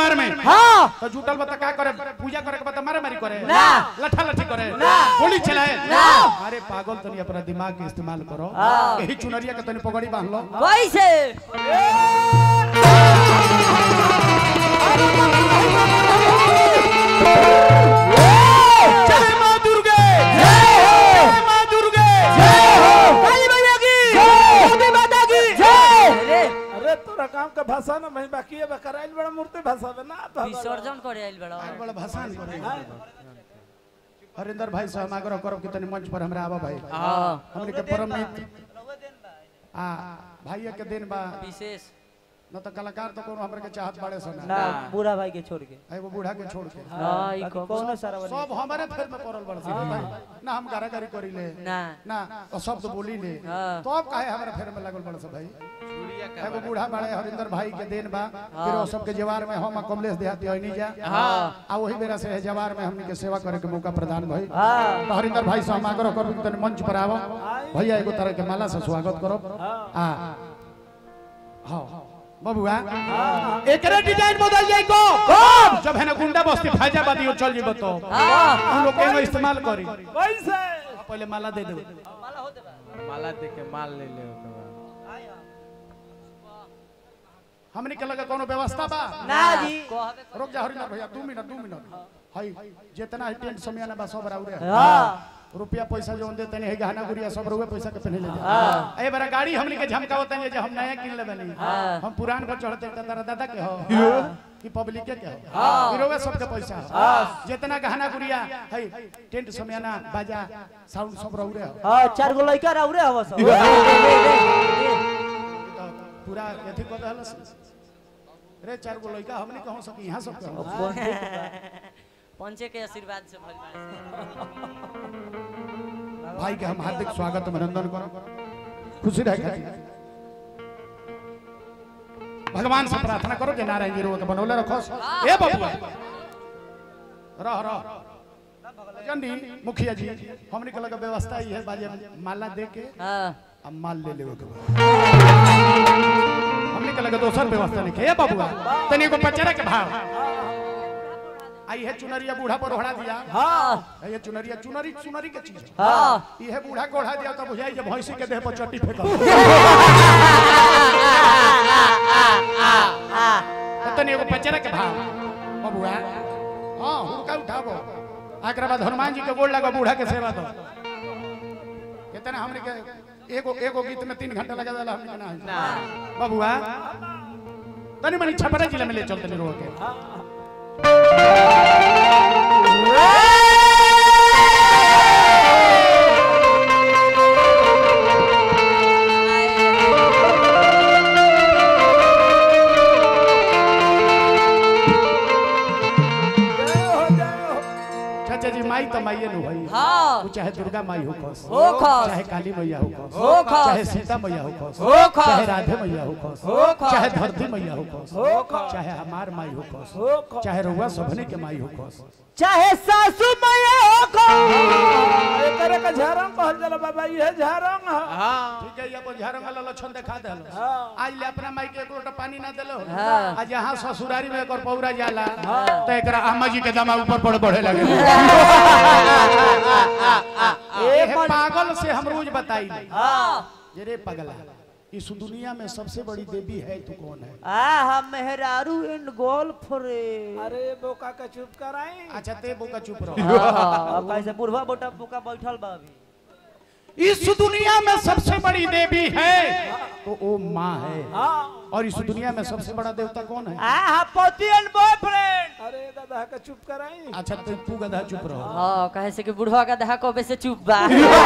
दरबार में हाँ तो जुटल बता का करे पूजा करे के बता मारे मारी करे ना। लठा लठी करे ना। गोली चलाए ना। अरे पागल तनी अपना दिमाग के इस्तेमाल करो हाँ। यही चुनरिया के तनी पगड़ी बांध लो कैसे जय मां दुर्गे जय मां दुर्गे काली मैया की मोदी माता की अरे अरे तोरा काम का भाषा ना मैं बाकी है कराइल बड़ा मूर्ति भाषा में ना तो विसर्जन करे आइल बड़ा आज बड़ा भाषण करे हरिंदर भाई साहब आग्रह करो कि तनी मंच पर हमरा आवा भाई हाँ हमने के परम मित्र आ भाई के दिन बा विशेष न तो कलाकार तो कोनो हमरा के चाहत बड़े सन ना बूढ़ा भाई के छोड़ के एगो बूढ़ा के छोड़ के हाँ ई बाकी को कौनो सारा वाली सब हमारे फेर में पड़ल बड़ भाई ना हम गारागारी करी ले ना ना और शब्द बोली ले हाँ। तो अब काहे हमारे फेर में लागल बड़ सब भाई एगो बूढ़ा बड़े हरिंदर भाई के दिन बा फिर वो सब के जवार में हम कमलेश देहाती होई नहीं जा हाँ। आ वही बेरा से है जवार में हमनी के सेवा करे के मौका प्रदान भई हाँ तो हरिंदर भाई से हम आग्रह करू कि तनी मंच पर आवो भैया एगो तरह के माला से स्वागत करो आ हाँ बबुआ एकरे डिजाइन बदल जाई को जब है ना गुंडा बस्ती फैजाबादी और चल जीबो तो हाँ हम लोग के इस्तेमाल करी कैसे पहले माला दे दे माला दे के माल ले ले ओकर बाद हमनी के लगे कोनो व्यवस्था बा ना जी रुक जा हरिंदर भैया दू मिनट दू मिनट हई जितना है टेंट समय ना बा सब राउरे हाँ रुपया पैसा जो देते नहीं है गहना गुड़िया सब रुपया पैसा के पहले ले जा ए बड़ा गाड़ी हमनी के झमकावत है जे हम नया किन लेबे नहीं हम पुरान पर चढ़ते त तारा दादा के हो कि पब्लिक के के हो हीरोवे सब के पैसा हो जितना गहना गुड़िया है टेंट समय ना बाजा साउंड सब रहुरे हो हाँ चार गो लड़का रहुरे हवा सब तो पूरा एथी कर दहल रे चार गो लइका हमनी कहूं सकी यहां सब कहो पंचे के आशीर्वाद से भइल बा। भाई के हम हार्दिक स्वागत अभिनंदन करो खुशी रहे खातिर भगवान से प्रार्थना करो कि नारायण जी रोग बनौले रखो ए बबुआ रह रह जंडी मुखिया जी हमने के लगा व्यवस्था ही है बाजे माला दे के हाँ अब माल ले लेवे के बाद हमने के लगा दोसर व्यवस्था नहीं के ए बबुआ तनी को पचरा के भाव आई है चुनरिया बूढ़ा पर ओढ़ा दिया हाँ ये चुनरिया चुनरी चुनरी के चीज है हाँ ये बूढ़ा को ओढ़ा दिया तो बुझाई जब भैंसी के देह पर चट्टी फेंका तनी एगो पचरा के भाव बबुआ हां हुड़का उठाबो एकरा बाद हनुमान जी के गोड़ लगा बूढ़ा के सेवा दो कितना हमने के एगो एगो गीत में तीन घंटा लगा देला हमने के ना है। बबुआ तनी मनी छपरा जिला में ले चल तनी रो के जय हो जय हो चाचा जी माई तो माईए नु भाई हाँ वो चाहे दुर्गा माई हो खस हो खस। चाहे काली मैया हो खस हो खस। चाहे सीता मैया हो खस हो खस। चाहे राधे मैया हो खस हो खस। चाहे धरती मैया हो खस हो खस। चाहे हमार माई हो खस हो खस। चाहे रउआ सभने के माई हो खस चाहे सासू मैया हो को एकरे का झारंग कहल जाला बाबा ये झारंग है हाँ ठीक है ये अपन झारंग वाला लक्षण दिखा देलो हाँ। आज ले अपना माई के एक लोटा पानी ना देलो हाँ। आज यहाँ ससुरारी में एकर पौरा जाला तो एकरा अम्मा जी के दमा ऊपर पड़ बढ़े लगे ए पागल से हम रोज बताई हाँ जे रे पगला इस दुनिया में सबसे बड़ी देवी है तू कौन है आ हम मेहरारू एंड गोल्फ रे अरे बोका का चुप कराई अच्छा ते बोका चुप रहो अब कैसे बुढ़वा बोटा बोका बैठल बा अभी इस दुनिया में सबसे बड़ी देवी है तो वो माँ है हाँ और इस दुनिया में सबसे बड़ा देवता कौन है आ हा पति एंड बॉयफ्रेंड अरे दादा का चुप कराई अच्छा तो तू गधा चुप रहो हाँ कहे से कि बुढ़वा का दहा कबे से चुप बा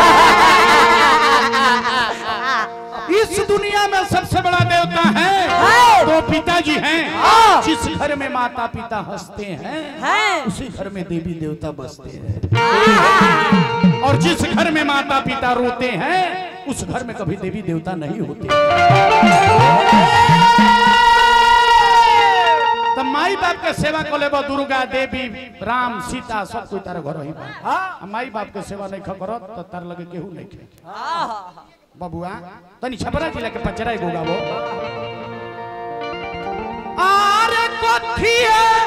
इस दुनिया में सबसे बड़ा देवता है दो पिताजी हैं जिस घर में माता पिता हंसते हैं हैं उसी घर में देवी देवता बसते हैं और जिस घर में माता पिता रोते हैं उस घर में कभी देवी देवता नहीं होते तो माई बाप के सेवा को लेबो दुर्गा देवी राम सीता सब कोई तारा घर ही बा आ माई बाप के सेवा नहीं करो तो तार लगे केहू नहीं खे बबुआ तनी छपरा जिला के पचरा एगो गाबो आरे कोठिया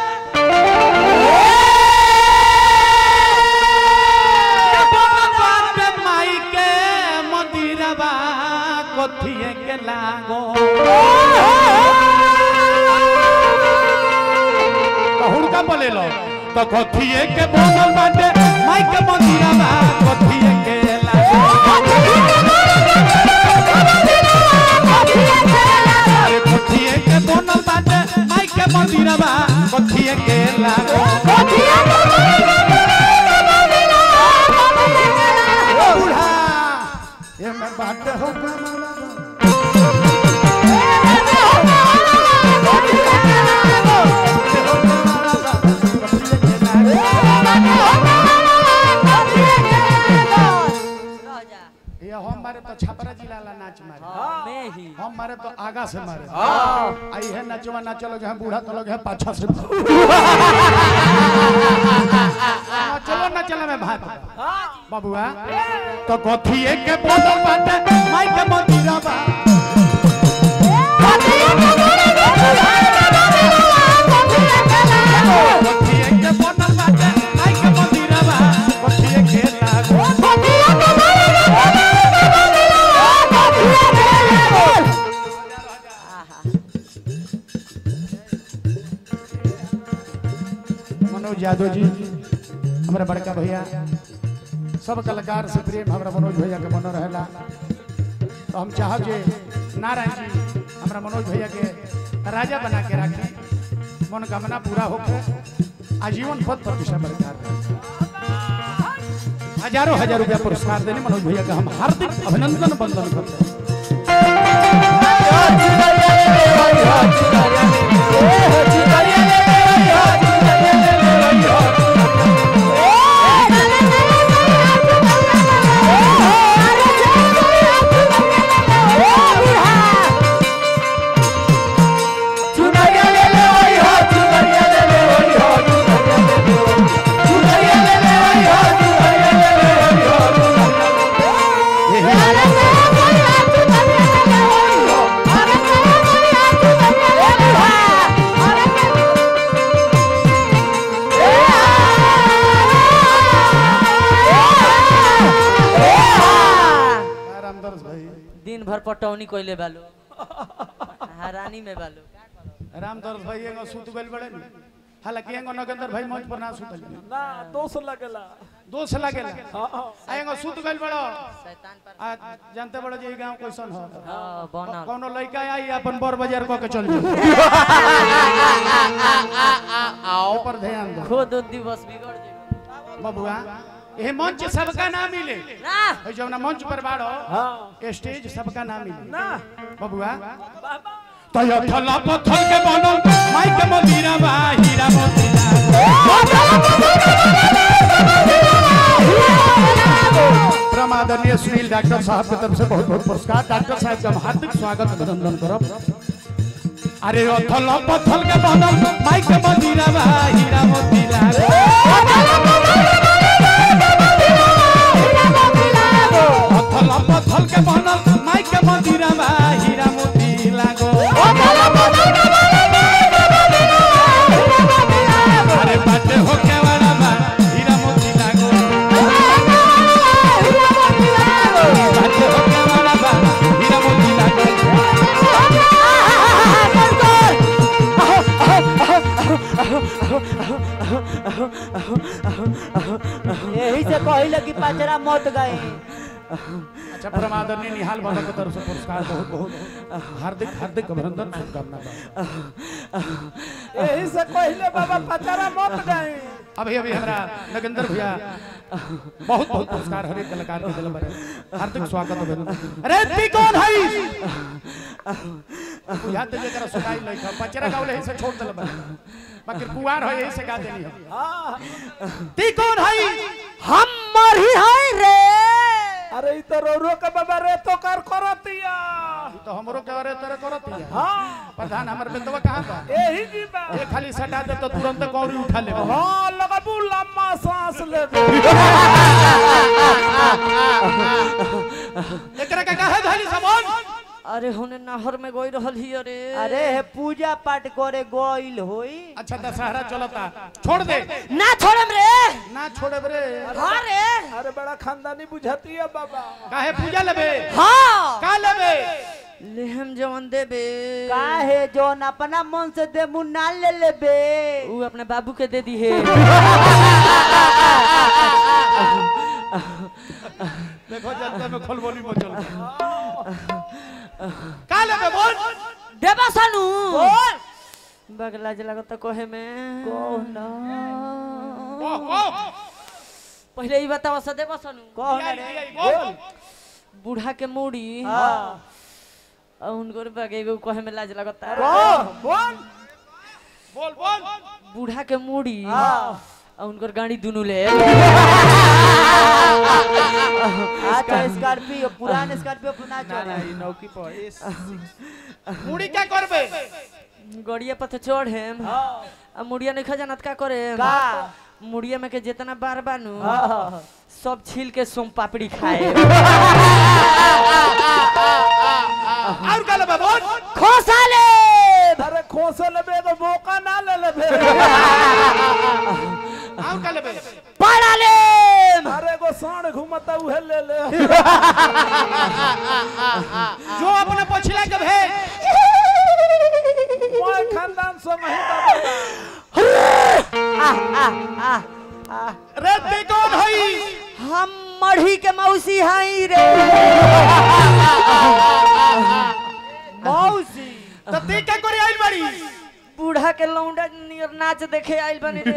लागो तो हुड़का बोले लो तो कथिए के बनल बाटे माई के मंदिरा बा कथिए के लागो अरे कथिए के बनल बाटे माई के मंदिरा बा कथिए के लागो ओ बूढ़ा ये मैं बाटे हो ये हम मारे तो छपरा जिला ला नाच मारे मैं ही हम मारे तो आगा से मारे आई है नचवा नाच लोग है बूढ़ा तो लोग है पाछा से चलो ना चलो मैं भाई बाबुआ तो कथिए के बोतल बाटे माई के मंदिरा बा कथिए के बोतल बाटे माई के मंदिरा बा कथिए के लागो मनोज यादव जी हमारे बड़का भैया सब कलाकार से प्रेम हमारा मनोज भैया के मन रहेला तो हम चाहब जे नारायण जी हमारा मनोज भैया के राजा बना के रखे मनोकामना पूरा होके आजीवन पद प्रतिष्ठा बरकरार रहे। हजारों हजार रुपया पुरस्कार देने मनोज भैया का हम हार्दिक अभिनंदन बंदन करते हैं रामदास भाई दिन भर पटौनी कोइले बालो हरानी में बालो रामदास भाई एगो सुत गइल बड़े नी हालांकि एगो नगेंद्र भाई मंच पर ना सुतल ना दोष लगेला दोष लागेला हाँ हाँ आ एगो सुत गइल बड़ो शैतान पर आ जानते बड़ो जे ई गांव कैसन हो हाँ बनल कौनो लड़का आई अपन बर बाजार कह के चल जाओ आओ पर ध्यान दो खुद दिवस बिगड़ जाए बबुआ ये मंच सबका ना मिले ना ए जौना मंच पर बाड़ो हाँ स्टेज सबका ना मिले ना बबुआ बाबा तो ये थला पत्थर के बनल माई के मंदिरा बा हीरा मोतीला प्रमादनीय सुनील डॉक्टर साहब की तरफ से बहुत बहुत पुरस्कार डॉक्टर साहब का हम हार्दिक स्वागत अभिनंदन करब अरे अथल पथल के बनल माई के मंदिरा बा हीरा मोतीला अथल पथल के बनल माई के मंदिरा बा हीरा मोतीला गो अरे बाटे हो के वाला बा हीरा मोतीला गो बाटे हो के वाला बा हीरा मोतीला गो यही से कहिल कि पचरा मत गए अच्छा परमादरणीय निहाल बाबा की तरफ से पुरस्कार बहुत बहुत हार्दिक हार्दिक अभिनंदन शुभकामना बा यही से पहले बाबा पचारा मत गए अभी अभी हमारा नगेंद्र भैया बहुत बहुत पुरस्कार हर एक कलाकार के दिल पर हार्दिक स्वागत अभिनंदन अरे ती कौन है याद दे जरा सुनाई नहीं था पचरा गावले से छोड़ दल बा बाकी कुआर है यही से गा देनी है हाँ ती कौन है हम मरी है रे अरे ई तो रो रो के बाबा रे तो कर करतिया तो हमरो के बारे तेरे करत है हाँ प्रधान हमर बेटवा कहां बा यही जी बा ये खाली सटा दे तो तुरंत कौड़ी उठा ले हाँ लगबू लम्बा सांस ले एकरा के काहे धली सबन अरे हुने नहर में गई रहल ही अरे अरे हे पूजा पाठ करे गोइल होई अच्छा दशहरा चलता छोड़ दे ना छोड़म रे ना छोड़े रे हाँ रे अरे बड़ा खानदानी बुझाती है बाबा काहे पूजा लेबे हाँ का लेबे लेहम जवन देबे काहे जोन अपना मन से दे मुंह ना ले लेबे ऊ अपने बाबू के दे दी है देखो जनता में खलबली मचल का लेबे बोल देबा सानू बोल बगला जला तो कहे में कौन वाह वाह पहले ई बताओ सा देबा सानू कौन यही, रे यही, बोल बूढ़ा के मूड़ी हाँ और उनको बगे एगो कहे में लाज लगता कौन कौन बोल बोल बूढ़ा के मूड़ी हाँ और उनकर गाड़ी दुनू ले अच्छा स्कॉर्पियो पुरान स्कॉर्पियो पर ना ना चल ना ई नौकी पर इस मुड़ी क्या करबे गड़िया पर चढ़ हेम आ मुड़िया नहीं खजानत का करे का मुड़िया में के जितना बार बानू हाँ। सब छील के सोम पापड़ी खाए और का लेबे बोल खोसा ले अरे खोसे लेबे तो मौका ना ले लेबे और का लेबे पड़ा ले अरे एगो साढ़ घूमता उहे ले ले जो अपने पछिला के भेज मोय खानदान से नहीं दबेगा रे ते कौन हई हम मढ़ी के मौसी हई रे मौसी तो ते क्या करे आइल बाड़ी बूढ़ा के लौंडा नियर नाच देखे आइल बनी रे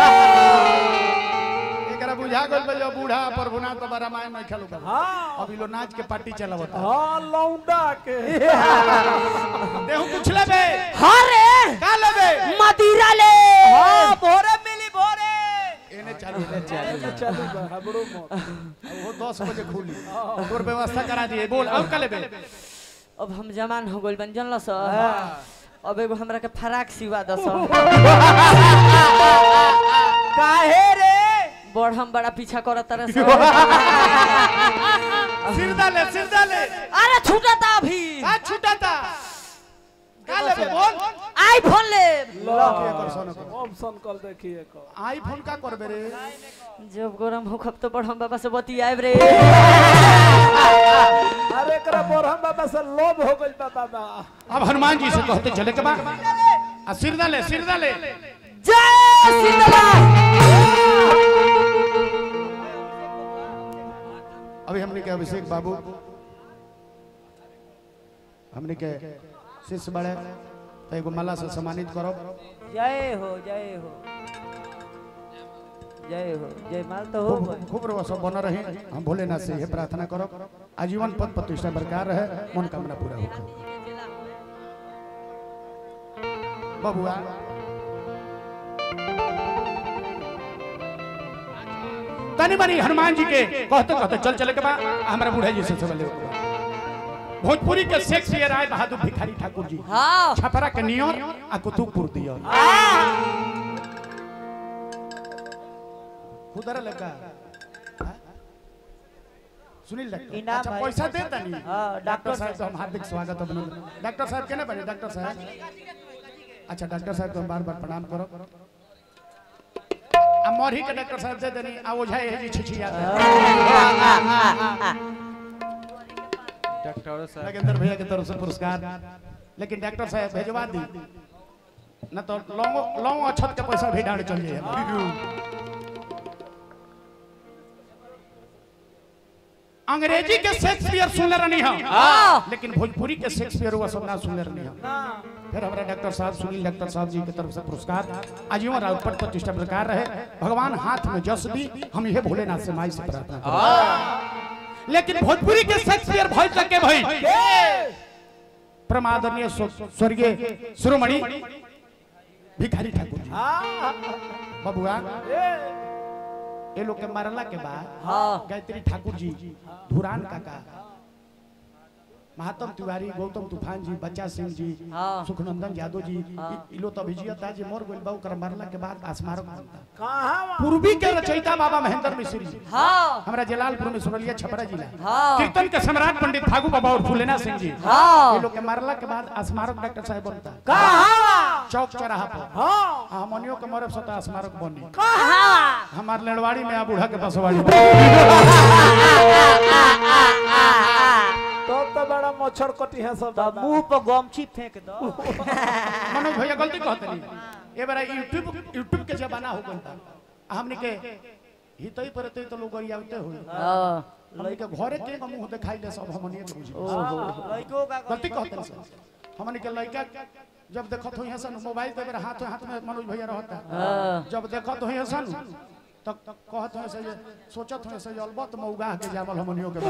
एकरा बुझा गइल बा जो बूढ़ा प्रभुनाथ बाबा रामायण में खेलू कर हाँ अभी लो नाच के पार्टी चलावता हाँ लौंडा के देहु कुछ लेबे हाँ रे का लेबे मदिरा ले हाँ भोरे मिली भोरे एने चालू एने चलू चलू बा हबड़ो मत वो 10 बजे खुली तोर व्यवस्था करा दिए बोल और का लेबे अब हम जवान हो गइल बन जानल स अब एगो हमरा के फराक सिवा दस काहे रे बड़ हम बड़ा पीछा करत तरह से सिर डाले सिर डाले अरे छूटा था अभी का छूटा था का लेबे बोल आईफोन ले ऑप्शन कल देखिए को आईफोन का करबे रे जब गरम हो खब तो बड़ हम बाबा से बती आएब रे अरे एकरा बोरहम बाबा से लोभ हो गइल बा बाबा अब हनुमान जी से कहते चले के बा आ सिर डाले सिर डाले जय सीतला अभी हमने के अभिषेक बाबू हमने के शिष्य बड़े तो एगो माला से सम्मानित करो जय हो जय हो जय हो जय माल तो हो खूब गई खूब रहो सब बना रहे हम भोलेनाथ से यह प्रार्थना करो आजीवन पद प्रतिष्ठा बरकरार रहे मनोकामना पूरा हो बबुआ तनी मनी हनुमान जी के कहते कहते चल चले के बा हमारा बूढ़ा जी से सब ले के बा। भोजपुरी के शेक्सपियर राय बहादुर भिखारी ठाकुर जी हाँ छपरा के नियर आ कुतुबपुर दियो खुदरा लगा हाँ? सुनील डॉक्टर इनाम अच्छा है। पैसा दे तनी हाँ, डॉक्टर डॉक्टर साहब को हम हार्दिक स्वागत अभिनंदन डॉक्टर साहब केने बने डॉक्टर साहब अच्छा डॉक्टर साहब को हम बार बार प्रणाम करो आ मरही के डॉक्टर साहब दे देनी आ ओझा ये जी छिछिया डॉक्टर साहब नगेंद्र भैया की तरफ से पुरस्कार लेकिन डॉक्टर साहब भेजवा दी न तो लौंगो लौंग अछत के पैसा भी डाल चल जाए अंग्रेजी के शेक्सपियर सुनले रहनी हम लेकिन भोजपुरी के शेक्सपियर वो सब ना सुनले रहनी हम फिर हमारा डॉक्टर साहब सुनील डॉक्टर साहब जी की तरफ से पुरस्कार आजीवन राउत प्रतिष्ठा प्रकार रहे भगवान हाथ में जस दी हम यह भोलेनाथ से माई से प्रार्थना करते लेकिन भोजपुरी के शेक्सपियर भय सके भाई प्रमादनीय स्व- स्वर्गीय शिरोमणि भिखारी ठाकुर जी हाँ बबुआ ए ये लोग के मरला के बाद हाँ गायत्री ठाकुर जी धुरान काका महात्म तिवारी गौतम तूफान जी बच्चा सिंह जी हाँ। सुखनंदन यादव जी इ- इ लोग तो अभिजियत था जी मोर गोइल बा ओकर मरला के बाद स्मारक बनता कहाँ वहाँ? पूर्वी के रचयिता बाबा महेंद्र मिश्र जी हाँ हमरा जलालपुर में सुरलिया छपरा जिला हाँ। कीर्तन के सम्राट पंडित फागू बाबा और फूलेना सिंह जी हाँ। ये लोग के मरला के बाद स्मारक डॉक्टर साहब बनता कहाँ चौक चौराहा पर हाँ हमनियों के मरब सता स्मारक बनी हाँ हमार लेड़वाड़ी में आ बूढ़ा के बसवाड़ी तो तो बड़ा मच्छर कटी है सब तब मुंह पर गमछी फेंक दो मनोज भैया गलती कहते नहीं ये बार यूट्यूब यूट्यूब के जमाना हो गया था हमने के हितई पर ते तो लोग आवते हो हमने के घरे के का मुंह दिखाई ले सब हमने के बुझी लड़कों का गलती कहते हैं सर हमने के लड़का जब देखत हो सन मोबाइल ते मेरे हाथ हाथ में मनोज भैया रहता जब देखत हो सन तब कहत हो से जे सोचत हो से जे अलबत मौगा के जामल हमनियो के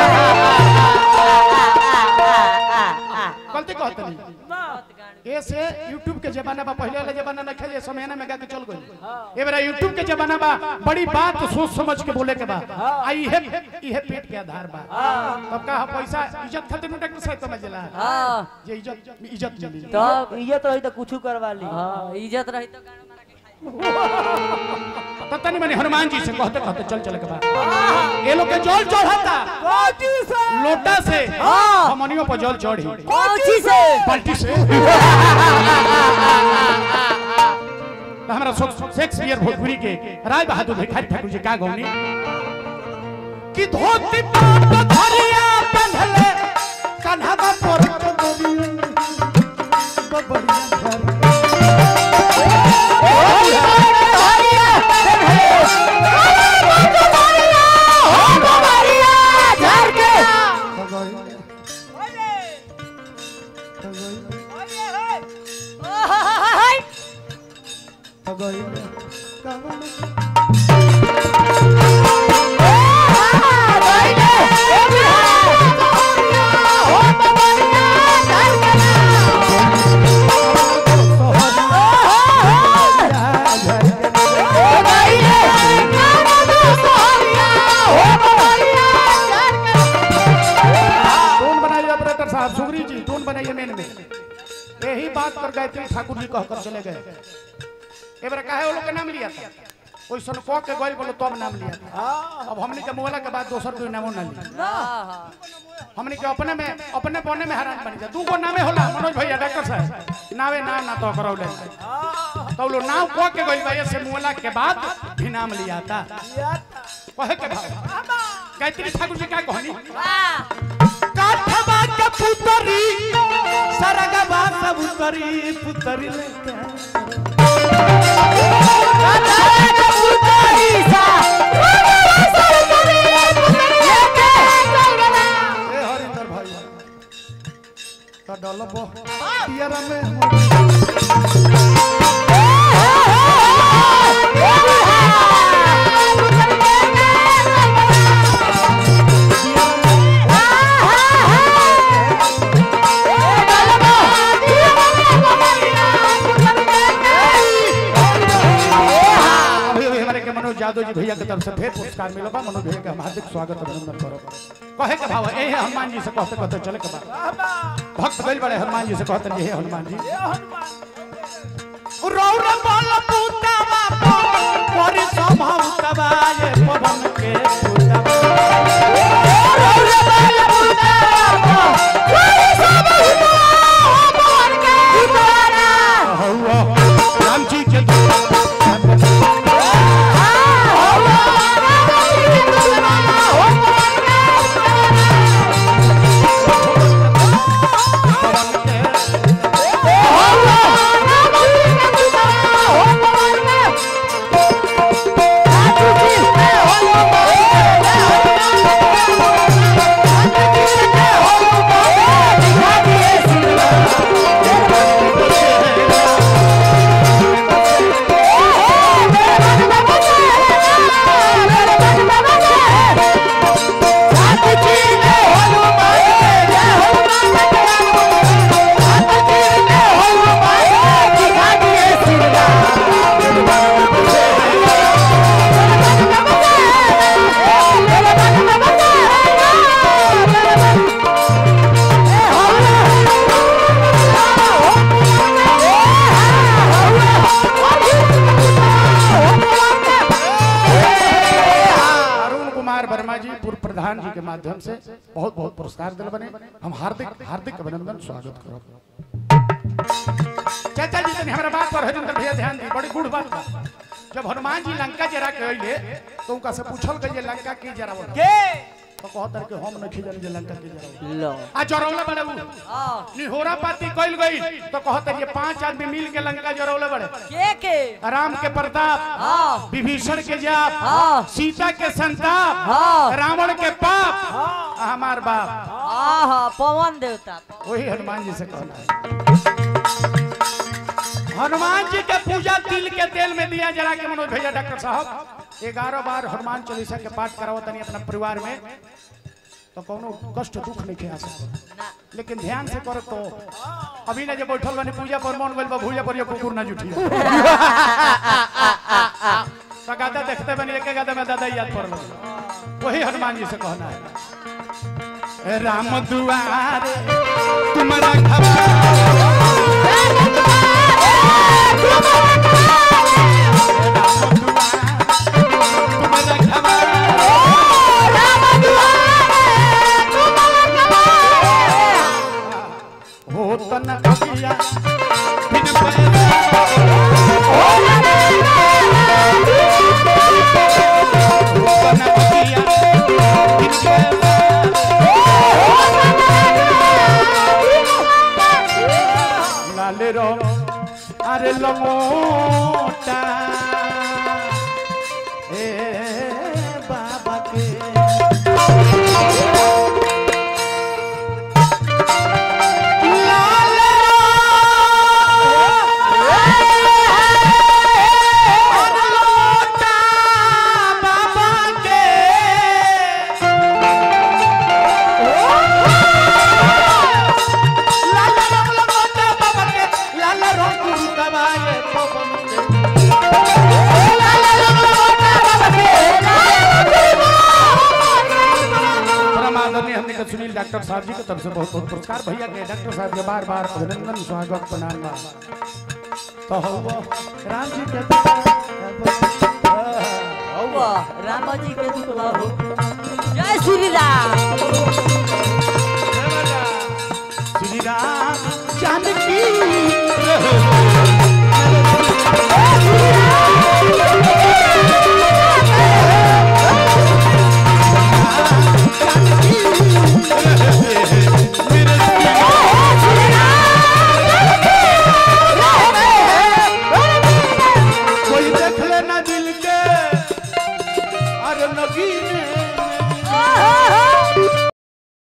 गलती कहते नहीं ऐसे यूट्यूब के जमाना बा पहले वाला जमाना न खेले समय ना में गा के चल गई ए बेरा यूट्यूब के जमाना बा बड़ी बात सोच समझ के बोले के बा आई है इहे पेट के आधार बा तब का पैसा इज्जत खातिर न डॉक्टर साहब समझ ला हाँ जे इज्जत इज्जत मिली तब ये तो है तो कुछ करवा ली हाँ, इज्जत रही तो गाना मारा के खाई तब तनी मनी हनुमान जी से कहते कहते चल चल के बा ये लोग के जल चढ़ाता लोटा से हमनियों पर जल चढ़ी कौची से बाल्टी से तो हमारा शेक्सपियर भोजपुरी के राय बहादुर भिखारी ठाकुर जी का गौनी कि धोती पाट धरिया पहनले कन्हवा पर टोन बनाइए ऑपरेटर साहब सुगरी जी टोन बनाइए मेन में यही बात पर गायत्री ठाकुर जी कहकर चले गए ए बार काहे वो लोग के नाम लिया था कोई सन कह के गइल बोलो तब नाम लिया था अब हमने के मोहला के बाद दोसर कोई नामो ना लिया हमने के अपने में अपने बने में हैरान बनी जा दू गो नामे होला मनोज भैया डॉक्टर साहब नावे नाम ना तो करौले तो लो नाम कह के गइल भैया से मोहला के बाद भी नाम लिया था कहे के भाव गायत्री ठाकुर जी क्या कहनी काठवा के पुतरी सरगवा सब उतरी पुतरी लेके ए हरिंदर भाई का डलबो पियरा में अभी अभी हमारे के मनोज यादव जी भैया के तरफ से फिर पुरस्कार मिलो बा मनोज भैया के हम हार्दिक स्वागत अभिनंदन करो कहे के भाव ए है हनुमान जी से कहते कहते चले के बा भक्त गइल बड़े हनुमान जी से कहते हे हनुमान जी रौर बल पुतवा पर संभवतवा ये पवन के पुतवा हौवा राम जी के अरुण कुमार वर्मा जी पूर्व प्रधान जी के माध्यम से बहुत बहुत पुरस्कार दिल बने हम हार्दिक हार्दिक अभिनंदन स्वागत करो चाचा जी तनी हमरा बात पर हरिंदर भैया ध्यान दी बड़ी गुड़ बात बा जब हनुमान जी लंका जरा के अइले तो उनका से पूछल गई लंका की जरा के तो कहतर के हम न खिजन जे लंका के जराऊ लो आ जरौला बड़े उ हाँ निहोरा पाती कइल गई तो कहतर ये पांच आदमी मिल के लंका जरौले बड़े के के राम के प्रताप हाँ विभीषण के जाप हाँ सीता के संताप हाँ रावण के पाप आ हमार बाप हाँ हाँ पवन देवता वही हनुमान जी से कहना है हनुमान जी के पूजा तिल के तेल में दिया जला के मनोज भैया डॉक्टर साहब ग्यारह बार हनुमान चालीसा के पाठ कराओ तनी अपना परिवार में तो कोनो कष्ट दुख नहीं खे आ सकता ना लेकिन ध्यान से करो तो अभी ना जब बैठल बनी पूजा पर मन गइल बा भूजा पर ये कुकुर ना जुठी तो गादा देखते बनी एक गादा में दादा याद पड़ल वही हनुमान जी से कहना है राम दुआरे तुम्हारा खबर तुम्हारा खबर हो तन अगिया बिन पैसा हो तन अगिया बिन पैसा लाल रो अरे लमोटा ए बाबा के परमादरणीय हमने के सुनील डॉक्टर साहब जी के तरफ से बहुत बहुत पुरस्कार भैया के डॉक्टर साहब के बार बार अभिनंदन स्वागत प्रणाम बा तो हो राम जी के वाह राम जी के दुखला हो जय श्री राम श्री राम